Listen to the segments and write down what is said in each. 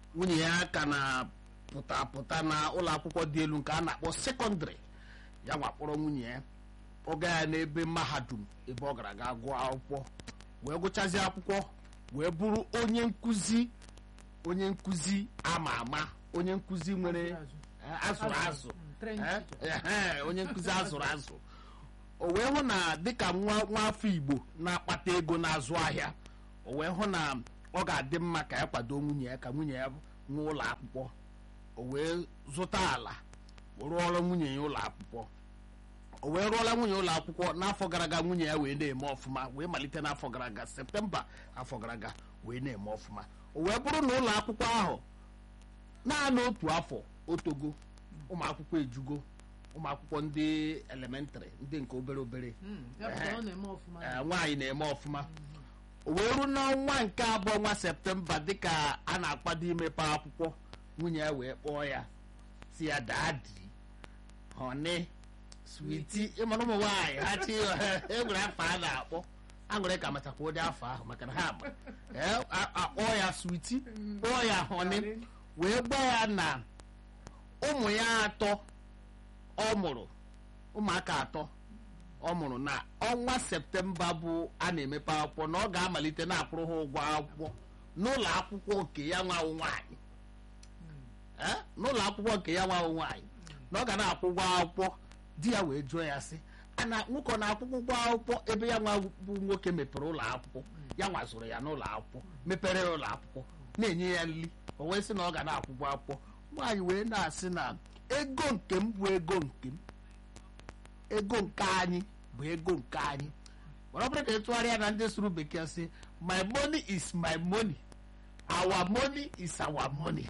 nwunye ya ka na-pụta pụta na ụlọ akwụkwọ dị elu nke a na-akpọ sekọndịrị ya nwa kpọrọ nwunye ya kpọga ya n'ebe mahadum ebe ọ gara ga gụọ akwụkwọ wee gụchazie akwụkwọ wee bụrụ onye nkụzi onye nkụzi ama ama onye nkụzi nwere eh, azụrụ azụ Eh, ehe, onye nkụzi azụrụ azụ o wee hụ na dịka nwa nwa afọ igbo na-akpata ego na-azụ ahịa o wee hụ na ọ ga-adị mma ka ya kwado nwunye ya ka nwunye ya nwee ụlọ akwụkwọ o wee zụta ala rụọrọ nwunye ya ụlọ akwụkwọ o wee rụọla nwunye ụlọ akwụkwọ n'afọ gara aga nwunye ya wee na-eme ọfụma wee malite n'afọ gara aga septemba afọ gara aga wee na-eme ọfụma o wee bụrụ na ụlọ akwụkwọ ahụ naanị otu afọ otogo ụmụ akwụkwọ ejugo ụmụ akwụkwọ ndị elementrị ndị nke obere obere ọ na-eme ọfụma ee, nwaanyị na-eme ọfụma o wee ruo n'ọnwa nke abụọ nwa septemba dịka a na-akwado imepe akwụkwọ nwunye ya wee kpọọ ya si ya dadi họni switi ịmara ụmụ nwaanyị ha chi enwere afọ a na-akpọ aṅụrị ka machakwa ụdị afọ ahụ maka na ha ma Ee, a- akpọọ ya switi kpọọ ya họni wee gwa ya na ụmụ ya atọ ọ mụrụ ụmụaka atọ ọ mụrụ na ọnwa septemba bụ a na-emepe akwụkwọ na ọ ga-amalite na-akwụrụ ha ụgwọ akwụkwọ n'ụlọ akwụkwọ nke ya nwawo nwaanyị Eh? n'ụlọ akwụkwọ nke ya nwawo nwaanyị na ọ ga na-akwụ ụgwọ akwụkwọ di ya wee jụọ ya sị ana nwoke ọ na-akwụkwọ ụgwọ akwụkwọ ebe ya nwa bụ nwoke mepere ụlọ akwụkwọ ya nwa zụrụ ya n'ụlọ akwụkwọ mepere ya ụlọ akwụkwọ na-enye ya nri o wee sị na ọ ga na-akwụkwọ akwụkwọ nwaanyị wee na-asị na ego nke m bụ ego nke m ego nke anyị bụ ego nke anyị mana ọ bụrụ ka ịtụgharịa na ndị sụrụ bekee sị my money is my money our money is our money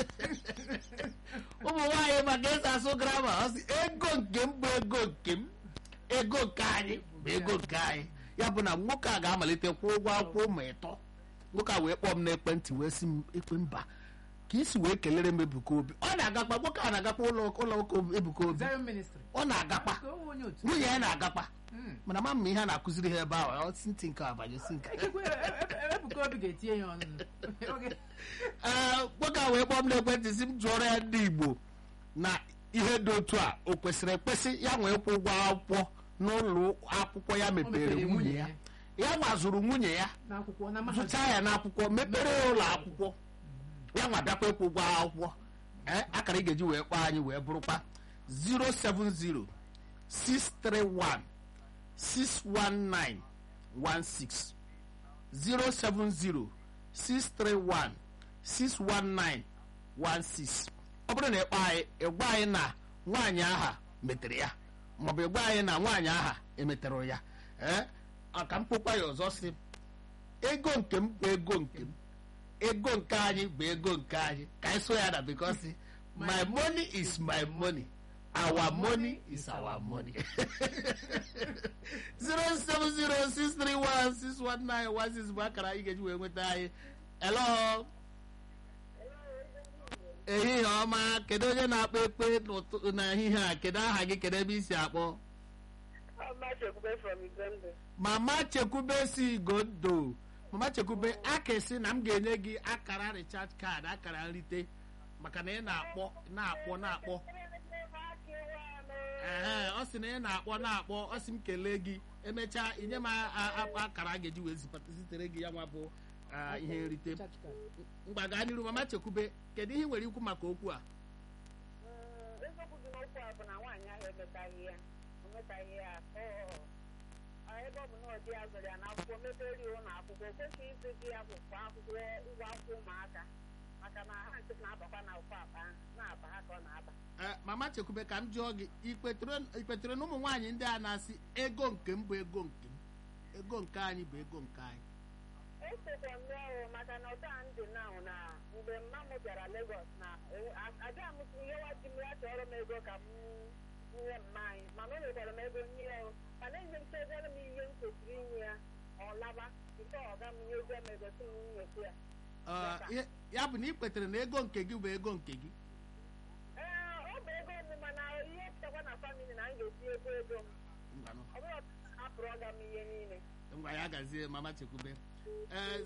ụmụ nwaanyị maka ịsa asụ grama ọ sị ego nke m bụ ego nke m ego nke anyị bụ ego nke anyị ya bụ na nwoke a ga-amalite kwụọ ụgwọ akwụkwọ ụmụ ịtọ nwoke a wee kpọọ m n'ekwentị wee sị m ekwe mba ka isi wee kelere m ebuka obi ọ na-agakpa nwoke a na-agakpa ụlọ ụlọ ụka ebuka obi Zion Ministry ọ na-agakpa Ka o nwee onye otu nwunye ya na-agakpa Mm. mana ma mma ihe a na-akụziri ha ebe ahụ ọ si ntị nke abanye si nke Ekwe- e- e- Ebuka Obi ga-etinye ya ọnụ Oge- Ee, nwoke a wee kpọọ m n'ekwentị si m jụọrọ ya ndị igbo na ihe dị otu a o kwesịrị ekwesị ya nwee kwụ ụgwọ akwụkwọ n'ụlọ akwụkwọ ya mepere mepere nwunye nwunye ya ya. ya nwazụrụ nwunye ya n'akwụkwọ na mahadum zụcha ya n'akwụkwọ mepere ya ụlọ akwụkwọ ya nwa bịakwa ịkwụ ụgwọ akwụkwọ ee akara ị ga-eji wee kpọọ anyị wee bụrụkwa 070 631 619 16 070 631 619 16 ọ bụrụ na ịkpọ anyị ịgwa anyị na nwaanyị aha metere ya maọbụ ịgwa anyị na nwaanyị aha emetere ya ee aka mkpokwa ya ọzọ si ego nke m bụ ego nke m ego nke anyị bụ ego nke anyị ka anyị so ya na because my money is my money our money is our money 07063161916 bụ akara anyị ga-eji wee nweta anyị hello ehihie ọma kedu onye na-akpọ ekpe n'ụtụ- n'ehihie a kedu aha gị kedu ebe isi akpọ Amachekwube from Igombe. mama chekwube si gondo mama chekwube akesi na m ga-enye gị akara recharge card akara nrite maka na ị na-akpọ na-akpọ na-akpọ ee ọ sị na ị na-akpọ na-akpọ ọ sị m kelee gị emechaa inye m a- a- a- akara a ga-eji wee zipata- zitere gị ya nwa bụ ah, ihe nrite mgba gaa n'iru mama chekwube kedu ihe ị nwere ikwu maka okwu a Mm, eziokwu dị n'okwu a bụ na nwaanyị ahụ emetaghị ya o metaghị ya ọ- ọ- ebe ọ bụ na ọ dị ya zụrụ ya n'akwụkwọ mepere ya ụlọ akwụkwọ o kwesịghị ịzụ di ya akwụkwọ akwụkwọ ụgwọ akwụkwọ ụmụaka maka na ha nkịtị na-abakwa na ụkwụ akpa ahụ na-aba ha ka ọ na-aba Ee, mama chekwube ka m jụọ gị ikpetere ikpetere na ụmụ nwaanyị ndị a na-asị ego nke m bụ ego nke m ego nke anyị bụ ego nke anyị esokwa m n'ọrụ maka na ọta ndị na na mgbe mma m bịara Lagos na abịa m nyewa di m ya chọrọ m ego ka m nye mma anyị mana o nyekwara m ego nye ya o. mana enye m chezere m ihe m kwesịrị inye ya ọ laba nke ọga m nyezie m ego si m nyekwu ya Ee, ihe- ya bụ na ikpetere na ego nke gị bụ ego nke gị ee ọ bụ ego m mana ihe pụtakwa na famili na m ga-esi ego ego m Ngwanụ, ọ bụrụ hapụrụ ọga m ihe niile ngwa ya gazie mama chekwube ee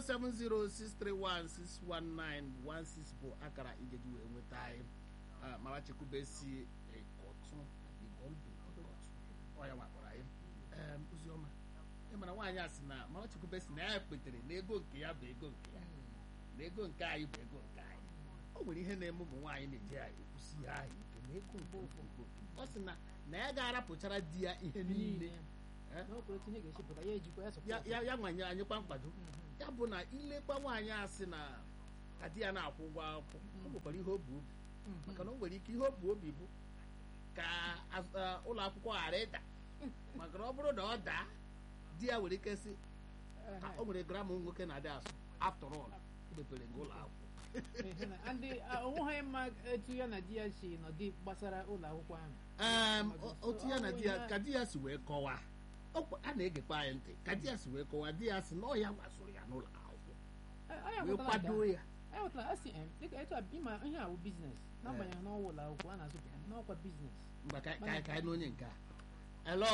07063161916 bụ akara ị ga-eji wee nweta anyị Ah, mara chekwube si ịkọtụ igoldu ịkọtụ ọya nwakpọrọ anyị Em, oziọma ị mara nwaanyị a sị na mara chekwube si na ya kpetere na ego nke ya bụ ego nke ya na ego nke anyị bụ ego nke anyị o nwere ihe na-eme ụmụ nwaanyị na-eji ya ekwusi ya ahụ ike na ego nke ofu nke ofu ọ sị na na ya ga-arapụchara di ya ihe niile Eh? n'okpuru otu ihe ga-esi ya ejikwa ya ya sọpọtụ ya ya nwanye anyịkwa mkpado ya bụ na ilekwa nwaanyị a sị na ka di ya na-akwụ ụgwọ akwụkwọ o nwekwara ihe obi obi maka na o nwere ike ihe obi obi bụ ka az- eh, ụlọ akwụkwọ ghara ịda maka na ọ bụrụ na ọ daa di ya nwere ike sị "Ah, o nwere gramụ nwoke na-adị asụ after all mepere nke ụlọ akwụkwọ ndị onweghị mma etu ya na di ya si nọdị gbasara ụlọ akwụkwọ ahụ Em, o- otu ya na di ya ka di ya si wee kọwaa Ọkwa- a na-egekwa anyị ntị ka di ya si wee kọwaa di ya si na ọ ya gbasoro ya n'ụlọ akwụkwọ wee kwado ya anyị nwetara asị em dịka etu a ịma ihe a bụ biznes n'agbanyeghị n'ọwa ụlọ akwụkwọ a na-azụpụ n'ọkwa biznes mgbe ka ka ka anyị na onye nke a hello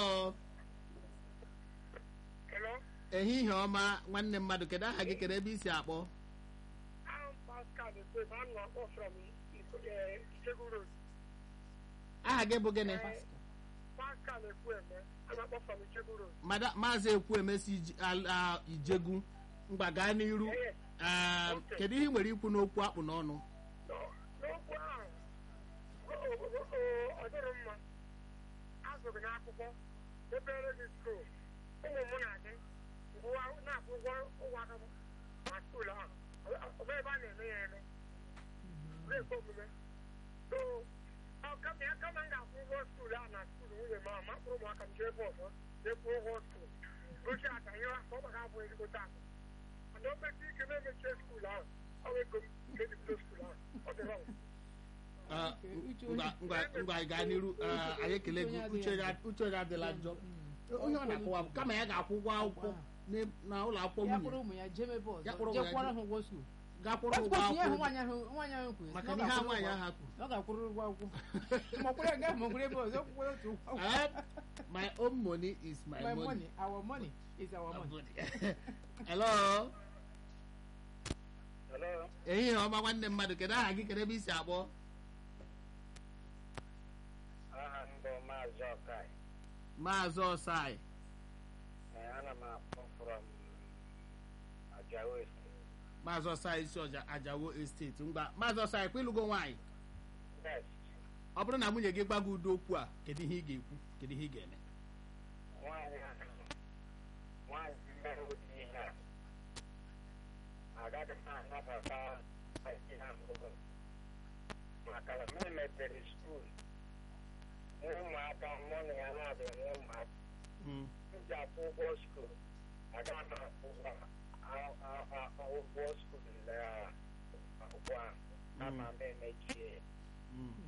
Hello? ehihie ọma nwanne mmadụ kedu aha gị kedu ebe i si akpọ I'm Pascal Ekwe, I'm not from Ijegun Road. aha gị bụ gịnị Pascal Ekwe, I'm not from Ijegun Road. Mada- maazị ekwuemesi Iji- al- a- ijegu mgba gaa n'iru Yes. Em, Okay. kedu ihe ị nwere ikwu n'okwu akpụ n'ọnụ No- N'okwu ahụ, o- o- o- o- ọ dịrị mma. Azụrụ gị n'akwụkwọ, debere gị skuul. Ụmụ m na gị ngwụwa na-akwụ ụgwọ ụgwọ aka m na skuul ahụ. Ọ- ọ bụ ebe a na-eme ya eme. na-ekwe omume. So, ọ kama ya kama m ga-akwụ ụgwọ skuul ahụ na skuul nwunye m ahụ, ma kpụrụ ụmụaka m jee ebe ọzọ jee kwụọ ụgwọ skuul. Gosi aka ihe afọ ọ gbara abụ ezigbote akụ. Mana o mechie ike na-emechie skuul ahụ, ọ bụ ego m ga-ebido skuul ahụ. Ọ dị wrong. Ah, Uche ngwa ngwa- ngwa anyị gaa n'iru Ah, anyị ekele gị uche ya- uche onye adịla njọ onye ọ na-akọwa bụ kama ya ga-akwụ ụgwọ akwụkwọ n'e- na ụlọ akwụkwọ ya nwunye kpọrọ ụmụ ya jee ebe Ya ọzọ kpọrọ ụmụ jee ya kwụọrọ jee- ha ụgwọ skuul gaa kwụrụ ụgwọ Passport ihe ahụ akwụkwọ nwaanyị ahụ nwaanyị ahụ kwuru maka na na ọ ihe a ga-akwụrụ nwaanyị ụgwọ- ahụ kwuru na ọ ga-akwụrụ ụgwọ akwụkwọ ma ọkwụrụ ya gaa ma ọkwụrụ ebe ọzọ kwụrụ otu ụgwọ akwụkwọ. Eh, my own money is my, my money. money our money is our money hello Hello? ehihie ọma nwanne mmadụ kedu aha gị kedu ebe i si akpọ Aha m bụ Maazị Ọkai. maazị ọsai Ana m akpọ from Ajawo Estate. maazị ọsai isi ọja ajawo esteti ngwa maazị ọsai kwa ịlụgo nwaanyị Yes. ọ bụrụ na nwunye gị gwa gị ụdị okwu a kedu ihe ị ga-ekwu kedu ihe ị ga-eme Nwaanyị a nwaanyị mere ụdị ihe a agaghị m anabata ihe a mbụ maka na m mepere skuul ụmụaka mụ na ya na-abịa nwe ụmụaka Mm, m ji akwụ ụgwọ skuul agaghị m akwụ ụgwọ a- a- a- ụgwọ skuul na akwụkwọ ahụ kama m emechie ya mm.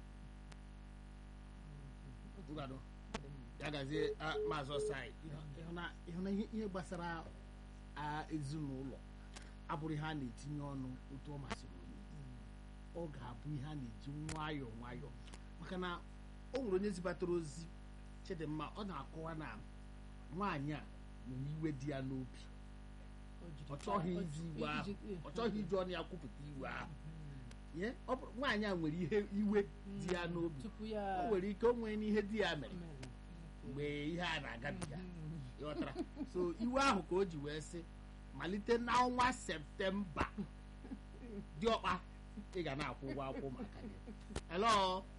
ngwado ya gazie ah, maazị ọsai ịhụ na- ịhụ na ihe ihe gbasara ah, ezinụlọ abụrụ ihe a na-etinye ọnụ otu ọ masịrị onye ọ ga-abụ ihe a na-eji nwayọọ nwayọọ maka na o nwere onye zibatara ozi chidimma ọ na-akọwa na nwaanyị a nwere iwe dị ya n'obi ọ chọghị iji iwe ahụ ọ chọghị iji ọnụ ya kwupụta iwe ahụ Ye, ọ bụrụ- nwaanyị a nwere ihe iwe dị ya n'obi tupu ya o nwere ike o nwee n'ihe di ya mere mere. mgbe ihe a na-agabiga ịghọtara so iwe ahụ ka o ji wee sị malite n'ọnwa septemba diọkpa ị ga na-akwụ ụgwọ akwụkwọ maka gị hello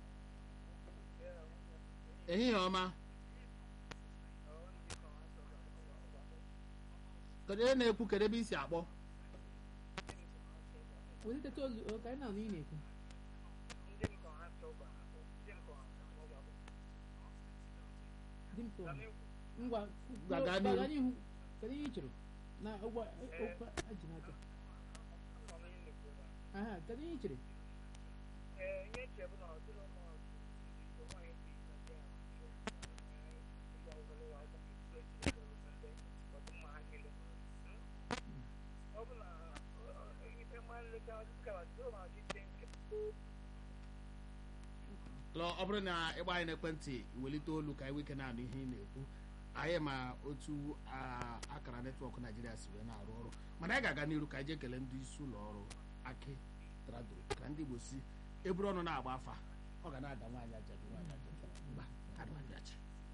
ehihie ọma kedu onye na-ekwu kedu ebe i si akpọ weliteta olu ọ ka anyị na-anụ ị na-ekwu di m tụrụ ngwa Gwa gaa gbaga n'ihu. n'ihu kedu ihe ị chere na ụgwọ okwu eji n'aka aha kedu ihe ị chere lọ ọ bụrụ na ịgba anyị n'ekwentị welite olu ka anyị nwee ike na-anụ ihe ị na-ekwu anyị ma otu a- akara netwọk naijiria si wee na-arụ ọrụ mana anyị ga-aga n'iru ka anyị jee kelee ndị isi ụlọ ọrụ aki trado ka ndị igbo si eburu ọnụ na-agba afa ọ ga na-ada nwaanyị ajadu nwaanyị ajadu mba ana m abịachi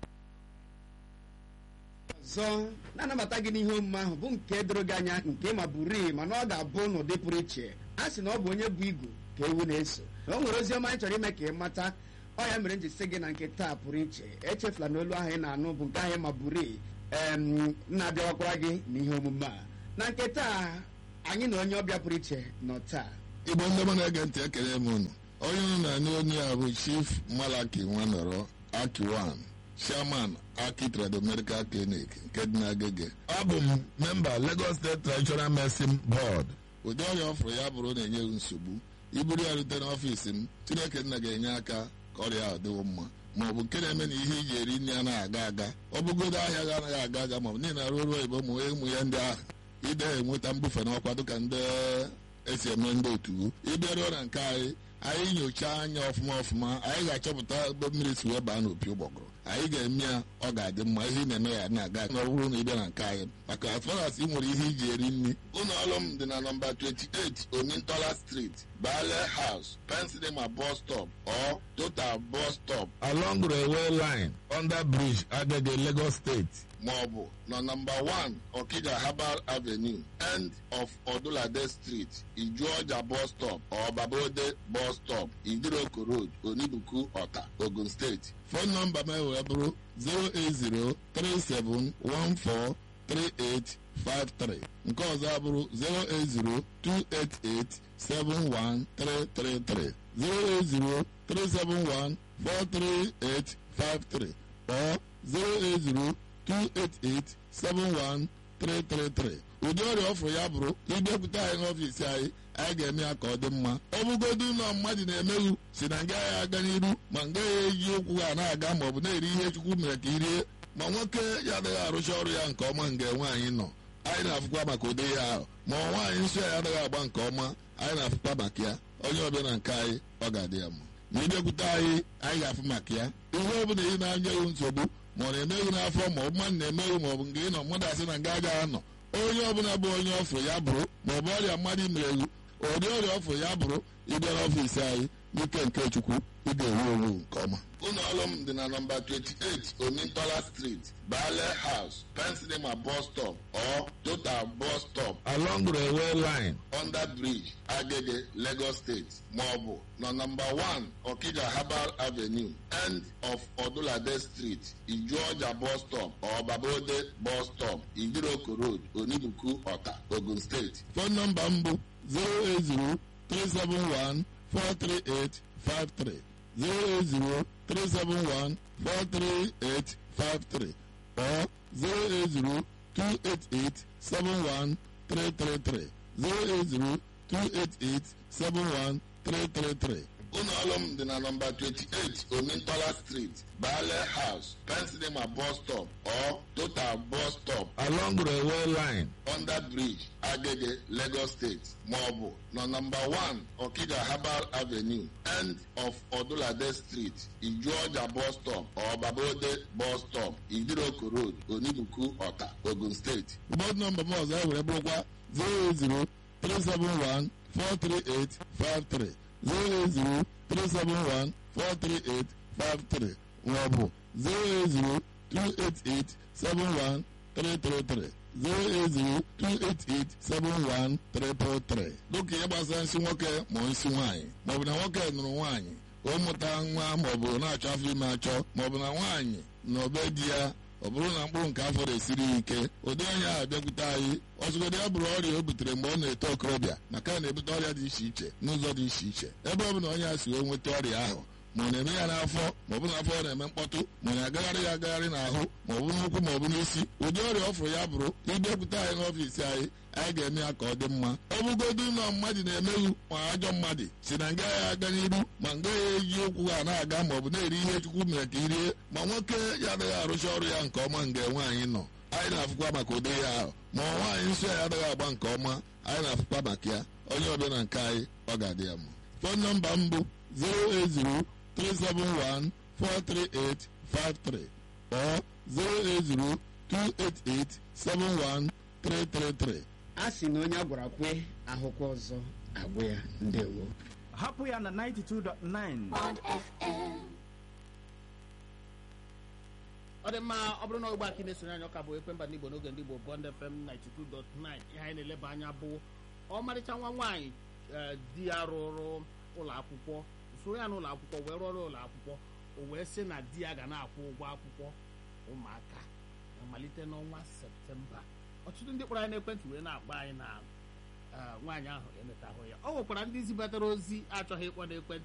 ọzọ na-anabata gị n'ihe omume ahụ bụ nke doro gị anya nke ma bụrii mana ọ ga-abụ n'ụdị pụrụ iche a sị na ọ bụ onye bụ igu ka ewu na-eso na o nwere ozi ọma anyị chọrọ ime ka ị mata ọ ya mere m ji sị gị na nke taa pụrụ iche echefula na olu ahụ ị na-anụ bụ nke ahụ ma bụrii em na-abịawakwara gị n'ihe omume a na nke taa anyị na onye ọbịa pụrụ iche nọ taa igbo ndị ọma na-ege ntị ekele m unu onye unu na-anụ onye a bụ chief malaki nwanọrọ akiwan chairman aki trado medical clinic nke dị n'agege abụ m memba lagos state traditional medicine board ụdị ọrịa ọfụrụ ya bụrụ na-enye m nsogbu iburu ya rute n'ọfiisi m chineke nna ga-enye aka ka ọrịa ahụ dịwo mma ma ọ bụ nke na-eme na ihe iji eri nri anaghị aga aga ọ bụgodo ahịa ga anaghị aga aga ma ọ bụ niile arụ ọrụ oyibo ma ụmụ ya ndị ahụ ide enweta mbufe n'ọkwa dịka ndị esi eme ndị otu ịbịaruo na nke anyị anyị nyochaa anya ọfụma ọfụma anyị ga-achọpụta ebe mmiri si wee baa n'opi ụgbọgụrụ anyị ga-eme ya ọ ga-adị mma ihe ị na-eme ya na-aga na ọ bụrụ na ịbịa na nke anyị maka as far as ị nwere ihe iji eri nri ụlọ ọrụ m dị na nọmba 28 omintola street bale house pensilema bus stop or total bus stop along railway line under bridge agege lagos state maọbụ na nọmba 1 okija herbal avenue end of odulade street ijuọja bus stop or babode bus stop idiroko road onibuku ọta ogun steeti fon nọmba m wee bụrụ 08037143853 nke ọzọ abụrụ 08028871333 08037143853 or 080 288-71333 ụdị ọrịa ọfụrụ ya bụrụ ịbịakwute anyị n'ọfiisi anyị anyị ga-eme ya ka ọ dị mma ọ bụgodu ụlọ mmadụ na-emeghu si na nga ya aga n'iru ma nga ya eji ụkwụ ha na-aga ma ọ bụ na-eri ihe chukwu mere ka irie ma nwoke ya adịghị arụcha ọrụ ya nke ọma nga nwaanyị nọ anyị na-afụkwa maka ụdị ya ahụ ma ọ nwaanyị nsọ ya adịghị agba nke ọma anyị na-afụkwa maka ya onye ọbịa na nke anyị ọ ga-adị ya mma ma ịbịakwute anyị anyị ga-afụ maka ya ihe ọ bụla ị na-anya ewu nsogbu ma ọ na-emeghị n'afọ ma ọ bụ mmadụ na-emeghị ma ọ bụ nke ị nọ mmadụ asị na nga agaghị anọ onye ọbụla bụ onye ọfụ ya bụrụ ma ọ bụ ọrịa mmadụ imereghu ụdị ọrịa ọfụ ya bụrụ ịbịa n'ọfiisi anyị n'ike nke chukwu ị ga-ewu ewu nke ọma ụlọ ọrụ m dị na nọmba 28 omintola street bale house pensilema bus stop or total bus stop along railway line under bridge agege lagos state maọbụ na nọmba 1 okija herbal avenue end of odulade street ijuọja bus stop or babode bus stop idiroko road onibuku ọta ogun steeti fon nọmba m bụ 080 371 43853 08037143853 or 08028871333 08028871333 ụlọ ọrụ m dị na nọmba 28 omintola street bale house pensilema bus stop or total bus stop along railway line under bridge agege lagos state maọbụ na nọmba 1 okija herbal avenue end of odulade street ijuọja bus stop or babode bus stop idiroko road onibuku ọta ogun steeti bọd nọmba m ọzọ e were bụrụkwa 080 371 43853 08037143853 maọbụ 08028871333 08028871333 dịka ihe gbasara nsị nwoke ma nsị nwaanyị maọbụ na nwoke nụrụ nwaanyị o mụta nwa maọbụ na-achọ afọ ime achọ maọbụ na nwaanyị na obe di ya ọ bụrụ na mkpụrụ nke afọ na-esiri ya ike ụdị onye ahụ bịakwute anyị ọzụgodo ya bụrụ ọrịa o butere mgbe ọ na-eto okorobịa maka na na-ebute ọrịa dị iche iche n'ụzọ dị iche iche ebe ọ bụ na onye a si wee nweta ọrịa ahụ ma ọ na-eme ya n'afọ ma ọ bụ n'afọ ọ na-eme mkpọtụ ma ọ na-agagharị ya agagharị n'ahụ ma ọ bụ n'ụkwụ ma ọ bụ n'isi ụdị ọrịa ọ fụrụ ya bụrụ ịbịakwute anyị n'ọfiisi anyị anyị ga-eme ya ka ọ dị mma ọ bụgodu ụlọ mmadụ na-emeghu ma ajọ mmadụ si na nga ya aga n'iru ma nga ya eji ụkwụ ha na-aga ma ọ bụ na-eri ihe chukwu mere ka irie ma nwoke ya adịghị arụcha ọrụ ya nke ọma nga nwaanyị nọ anyị na-afụkwa maka ụdị ya ahụ ma nwaanyị nsọ ya adịghị agba nke ọma anyị na-afụkwa maka ya onye ọbịa na nke anyị ọ ga-adị ya mma fon nọmba m bụ 080 371 43853 or 08028871333 a sị na onye a gwara kwe ahụkwa ọzọ agwụ ya ndewo hapụ ya na 92.9 ọ dị mma ọ bụrụ na ọgba aka na-esonye anyị ọka bụ ekwemba n'igbo n'oge ndị igbo bond fm 92.9 ihe anyị na-eleba anya bụ ọmarịcha nwa nwaanyị eh, di ya rụrụ ụlọ akwụkwọ soro ya n'ụlọ akwụkwọ wee rụọrọ ụlọ akwụkwọ o wee sị na di ya ga na-akwụ ụgwọ akwụkwọ ụmụaka na malite n'ọnwa septemba ọtụtụ ndị kpọrọ anyị n'ekwentị wee na-akpọ anyị na eh, nwaanyị ahụ emetahụ ya ọ nwekwara ndị zibatara ozi achọghị ịkpọ n'ekwentị